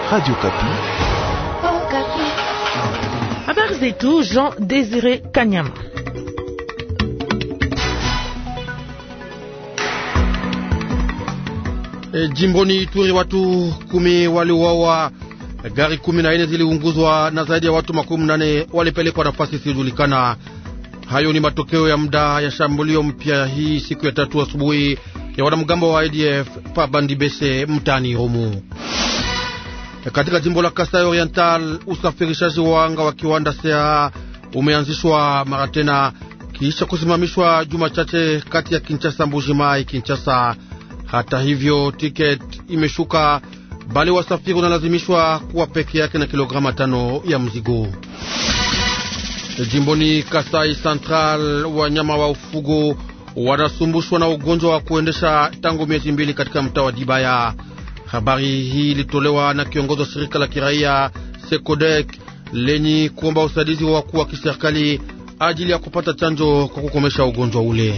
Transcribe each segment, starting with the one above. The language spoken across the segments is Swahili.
Radio Kapi. Habari zetu Jean Désiré Kanyama. E, jimboni Ituri watu kumi waliuawa, gari kumi na nne ziliunguzwa na zaidi ya watu makumi nane walipelekwa nafasi isiyojulikana. Hayo ni matokeo ya muda ya shambulio mpya hii siku ya tatu asubuhi ya wanamgambo wa ADF pa Bandibese mtaani Rumu. Katika jimbo la Kasai Oriental, usafirishaji wa anga wa kiwanda sea umeanzishwa mara tena kisha kusimamishwa juma chache kati ya Kinshasa Mbujimai Kinshasa. Hata hivyo, tiket imeshuka, bali wasafiri wanalazimishwa kuwa peke yake na kilograma tano ya mzigo. Jimboni Kasai Central, wanyama wa ufugo wanasumbushwa na ugonjwa wa kuendesha tangu miezi mbili katika mtaa wa Dibaya. Habari hii ilitolewa na kiongozi wa shirika la kiraia Sekodek lenye kuomba usaidizi wa wakuu wa kiserikali ajili ya kupata chanjo kwa kukomesha ugonjwa ule.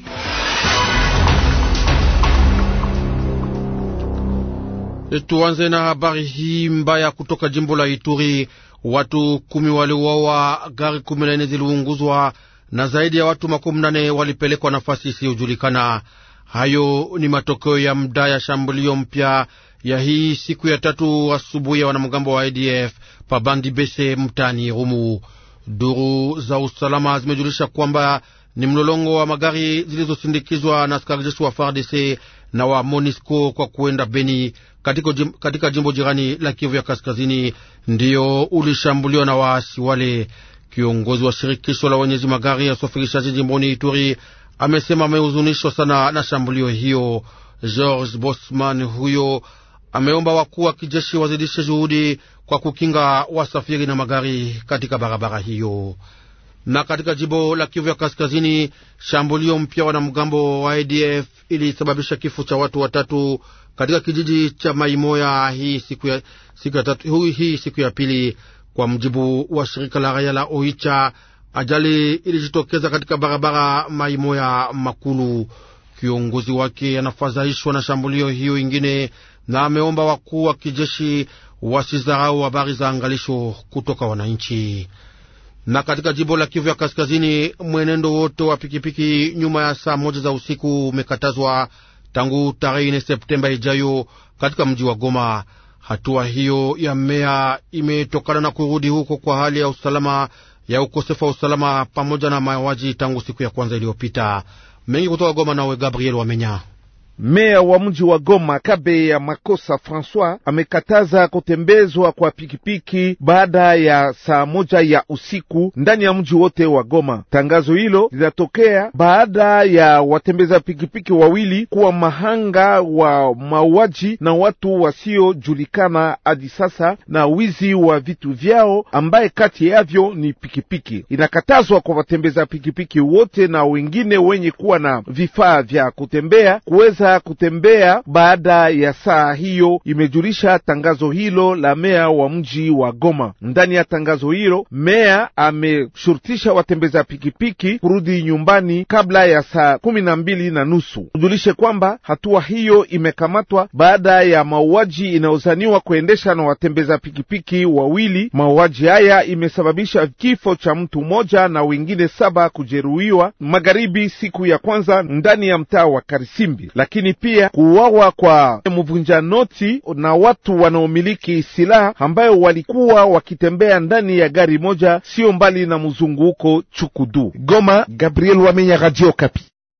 Tuanze na habari hii mbaya kutoka jimbo la Ituri. Watu kumi waliuawa, gari kumi na nne ziliunguzwa na zaidi ya watu makumi nane walipelekwa nafasi isiyojulikana. Hayo ni matokeo ya muda ya shambulio mpya ya hii siku ya tatu asubuhi ya wanamgambo wa ADF pabandi bese mtani Rumu. Duru za usalama zimejulisha kwamba ni mlolongo wa magari zilizosindikizwa na askari jeshi wa FARDC na wa MONISCO kwa kuenda Beni katika, jim, katika jimbo jirani la Kivu ya kaskazini ndiyo ulishambuliwa na waasi wale. Kiongozi wa shirikisho la wenyezi magari ya usafirishaji jimboni Ituri amesema amehuzunishwa sana na shambulio hiyo. George Bosman huyo ameomba wakuu wa kijeshi wazidishe juhudi kwa kukinga wasafiri na magari katika barabara hiyo. Na katika jimbo la Kivu ya kaskazini, shambulio mpya wanamgambo wa ADF ilisababisha kifo cha watu watatu katika kijiji cha Maimoya hii siku ya, siku ya tatu, hii siku ya pili, kwa mjibu wa shirika la raia la Oicha. Ajali ilijitokeza katika barabara Maimoya Makulu. Kiongozi wake anafadhaishwa na shambulio hiyo ingine na ameomba wakuu wa kijeshi wasizarau habari za angalisho kutoka wananchi. Na katika jimbo la Kivu ya Kaskazini, mwenendo wote wa pikipiki nyuma ya saa moja za usiku umekatazwa tangu tarehe ine Septemba ijayo katika mji wa Goma. Hatua hiyo ya meya imetokana na kurudi huko kwa hali ya usalama ya ukosefu wa usalama pamoja na mauaji tangu siku ya kwanza iliyopita. Mengi kutoka Goma, nawe Gabriel Wamenya. Meya wa mji wa Goma Kabe ya Makosa Francois amekataza kutembezwa kwa pikipiki baada ya saa moja ya usiku ndani ya mji wote wa Goma. Tangazo hilo linatokea baada ya watembeza pikipiki wawili kuwa mahanga wa mauaji na watu wasiojulikana hadi sasa na wizi wa vitu vyao, ambaye kati yavyo ni pikipiki. Inakatazwa kwa watembeza pikipiki wote na wengine wenye kuwa na vifaa vya kutembea kuweza kutembea baada ya saa hiyo, imejulisha tangazo hilo la meya wa mji wa Goma. Ndani ya tangazo hilo, meya ameshurutisha watembeza pikipiki kurudi nyumbani kabla ya saa kumi na mbili na nusu. Kujulishe kwamba hatua hiyo imekamatwa baada ya mauaji inayozaniwa kuendesha na watembeza pikipiki wawili. Mauaji haya imesababisha kifo cha mtu mmoja na wengine saba kujeruhiwa magharibi siku ya kwanza ndani ya mtaa wa Karisimbi lakini pia kuuawa kwa mvunja noti na watu wanaomiliki silaha ambayo walikuwa wakitembea ndani ya gari moja sio mbali na mzunguko Chukudu. Goma, Gabriel Wamenya, Radio Kapi.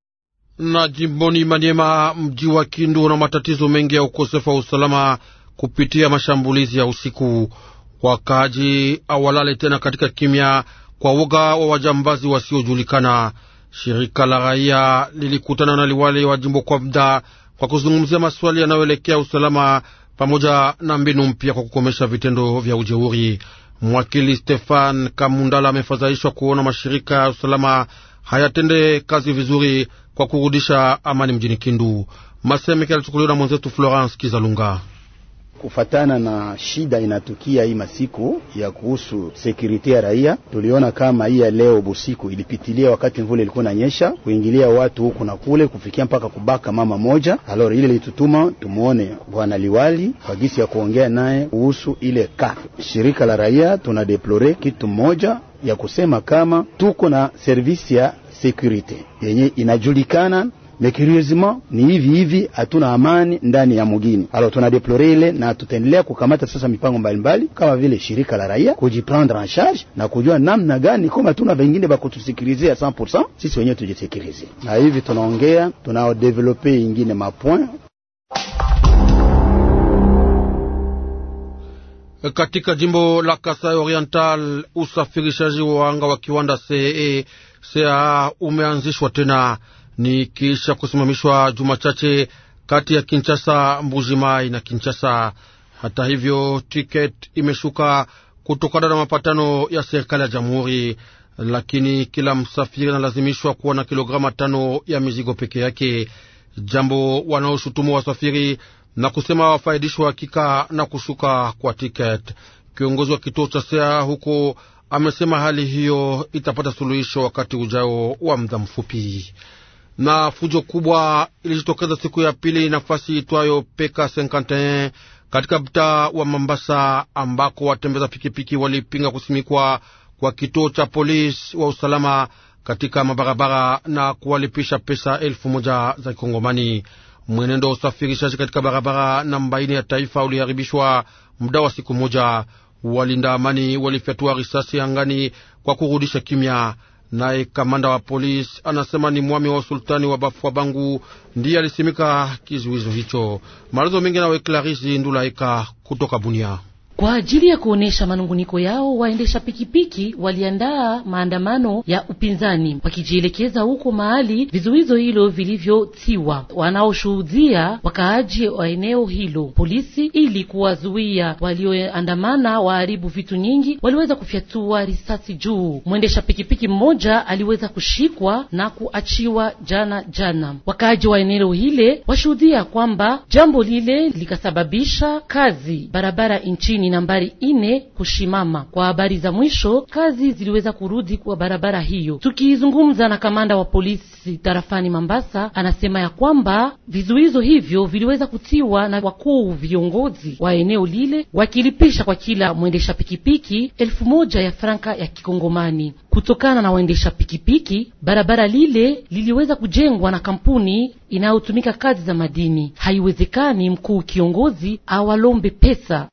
Na jimboni Maniema, mji wa Kindu na matatizo mengi ya ukosefu wa usalama kupitia mashambulizi ya usiku. Wakaaji awalale tena katika kimya kwa woga wa wajambazi wasiojulikana. Shirika la raia lilikutana na liwali wa jimbo kwa muda kwa kuzungumzia maswali yanayoelekea usalama pamoja na mbinu mpya kwa kukomesha vitendo vya ujeuri. Mwakili Stefan Kamundala amefadhaishwa kuona mashirika ya usalama hayatende kazi vizuri kwa kurudisha amani mjini Kindu. Masemeke alichukuliwa na mwenzetu Florence Kizalunga. kufatana na shida inatukia hii masiku ya kuhusu sekurite ya raia, tuliona kama hii ya leo busiku ilipitilia wakati mvula ilikuwa inanyesha, kuingilia watu huku na kule, kufikia mpaka kubaka mama moja. Alors ile litutuma tumuone bwana liwali kwa gisi ya kuongea naye kuhusu ile ka shirika la raia. Tuna deplore kitu moja ya kusema kama tuko na servisi ya sekurite yenye inajulikana mais curieusement ni hivi hivi, hatuna amani ndani ya mugini. Alors tuna deplore ile na tutaendelea kukamata sasa mipango mbalimbali kama vile shirika la raia kujiprendre en charge na kujua namna gani kama tuna vengine ba kutusikilizia 100% sisi wenyewe tujisikilize, na hivi tunaongea tunao develope ingine mapoint Katika jimbo la Kasai Oriental, usafirishaji wa anga wa kiwanda CE CAA umeanzishwa tena ni kisha kusimamishwa juma chache kati ya Kinshasa, Mbujimai na Kinshasa. Hata hivyo, tiketi imeshuka kutokana na mapatano ya serikali ya jamhuri, lakini kila msafiri analazimishwa kuwa na kilograma tano ya mizigo peke yake, jambo wanaoshutumu wasafiri na kusema wafaidishwa hakika na kushuka kwa tiketi. Kiongozi wa kituo cha sea huko amesema hali hiyo itapata suluhisho wakati ujao wa muda mfupi na fujo kubwa ilijitokeza siku ya pili nafasi itwayo Peka 51 katika mtaa wa Mambasa, ambako watembeza pikipiki walipinga kusimikwa kwa kituo cha polisi wa usalama katika mabarabara na kuwalipisha pesa elfu moja za kikongomani. Mwenendo wa usafirishaji katika barabara namba ine ya taifa uliharibishwa muda wa siku moja. Walinda amani walifyatua risasi angani kwa kurudisha kimya. Naye kamanda wa polisi anasema ni mwami wa usultani wa Bafwa Bangu ndiye alisimika kizuizo hicho. Maelezo mengi nawe Clarisi Ndulaika kutoka Bunia. Kwa ajili ya kuonesha manunguniko yao, waendesha pikipiki waliandaa maandamano ya upinzani wakijielekeza huko mahali vizuizo hilo vilivyotiwa. Wanaoshuhudia wakaaji wa eneo hilo, polisi ili kuwazuia walioandamana waharibu vitu nyingi, waliweza kufyatua risasi juu. Mwendesha pikipiki mmoja aliweza kushikwa na kuachiwa jana jana. Wakaaji wa eneo hile washuhudia kwamba jambo lile likasababisha kazi barabara nchini nambari ine kushimama. Kwa habari za mwisho, kazi ziliweza kurudi kwa barabara hiyo. Tukizungumza na kamanda wa polisi tarafani Mambasa, anasema ya kwamba vizuizo hivyo viliweza kutiwa na wakuu viongozi wa eneo lile, wakilipisha kwa kila mwendesha pikipiki elfu moja ya franka ya kikongomani. Kutokana na waendesha pikipiki, barabara lile liliweza kujengwa na kampuni inayotumika kazi za madini. Haiwezekani mkuu kiongozi awalombe pesa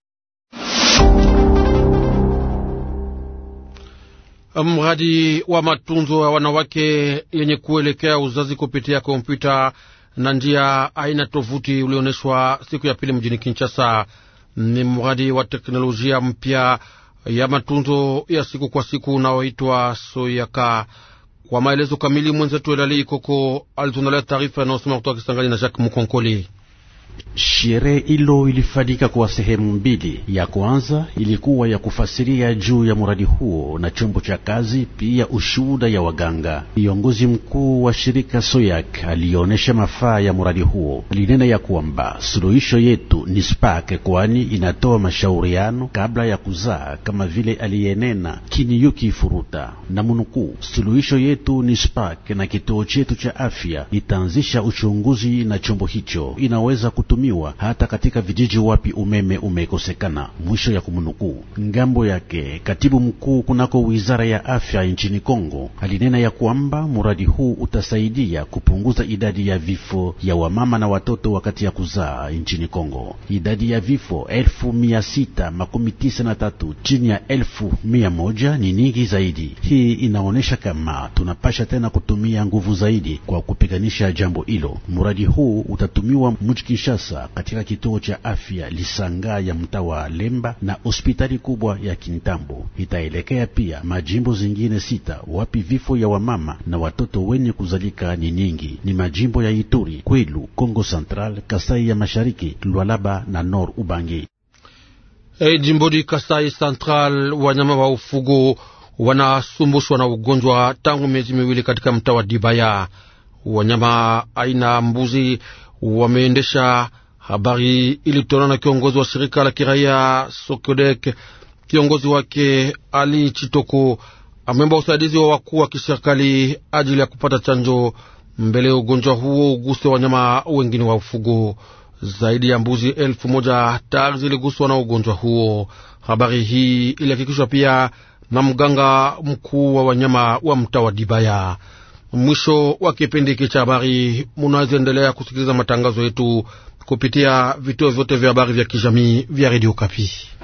Mradi wa matunzo ya wanawake yenye kuelekea uzazi kupitia kompyuta na njia aina tovuti ulioneshwa siku ya pili mjini Kinshasa. Ni mradi wa teknolojia mpya ya matunzo ya siku kwa siku unaoitwa Soyaka. Kwa maelezo kamili, mwenzetu Elali Ikoko alitundalia taarifa inayosoma kutoka Kisangani na Jacques Mukonkoli. Sherehe hilo ilifanyika kwa sehemu mbili. Ya kwanza ilikuwa ya kufasiria juu ya mradi huo na chombo cha kazi, pia ushuhuda ya waganga. Kiongozi mkuu wa shirika Soyak alionyesha mafaa ya mradi huo. Alinena ya kwamba suluhisho yetu ni Spark, kwani inatoa mashauriano kabla ya kuzaa, kama vile aliyenena Kiniyuki Furuta na munukuu, suluhisho yetu ni Spark na kituo chetu cha afya itaanzisha uchunguzi na chombo hicho inaweza kutumiwa hata katika vijiji wapi umeme umekosekana. Mwisho ya kumnukuu. Ngambo yake katibu mkuu kunako wizara ya afya nchini Kongo alinena ya kwamba mradi huu utasaidia kupunguza idadi ya vifo ya wamama na watoto wakati ya kuzaa nchini Kongo. Idadi ya vifo elfu mia sita makumi tisa na tatu chini ya elfu mia moja ni nyingi zaidi. Hii inaonyesha kama tunapasha tena kutumia nguvu zaidi kwa kupiganisha jambo hilo. Mradi huu utatumiwa mji Kinshasa katika kituo cha afya Lisanga ya mtaa wa Lemba na hospitali kubwa ya Kintambo. Itaelekea pia majimbo zingine sita wapi vifo ya wamama na watoto wenye kuzalika ni nyingi, ni majimbo ya Ituri, Kwilu, Kongo Central, Kasai ya Mashariki, Lualaba na Nord Ubangi. Hey, jimboni Kasai Central, wanyama wa ufugo wanasumbushwa na ugonjwa tangu miezi miwili katika mtaa wa Dibaya. Wanyama aina mbuzi wameendesha Habari ilitolewa na kiongozi wa shirika la kiraia Sokodek. Kiongozi wake Ali Chitoko ameomba usaidizi wa wakuu wa kiserikali ajili ya kupata chanjo mbele ya ugonjwa huo uguse wanyama wengine wa ufugo. Zaidi ya mbuzi elfu moja tayari ziliguswa na ugonjwa huo. Habari hii ilihakikishwa pia na mganga mkuu wa wanyama wa mtaa wa Dibaya. Mwisho wa kipindi hiki cha habari, munaweza endelea kusikiliza matangazo yetu kupitia vituo vyote vya habari vya kijamii vya redio Kapi.